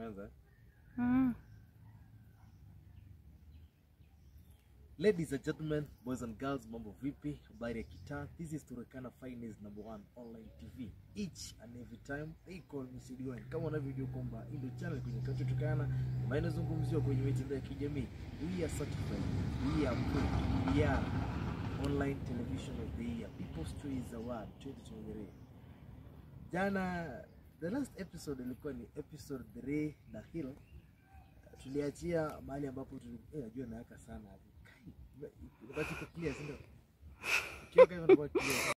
Umeanza? Mm. Ladies and gentlemen, boys and girls, mambo vipi? Habari ya kitaa. This is Turkana Finest number one online TV. Each and every time they call me Sidiwan. Kama unavyojua kwamba hii ndio channel kwenye Kacho Turkana ambayo inazungumziwa kwenye mitandao ya kijamii. We are certified. We are approved. We are online television of the year. People's Choice Award 2023. Jana the last episode ilikuwa ni episode 3 na Hill tuliachia mahali ambapo tuli- eh, najua naweka sana hapo. Kai, inabaki iko clear, si ndio? Ukiweka hivyo inakuwa clear.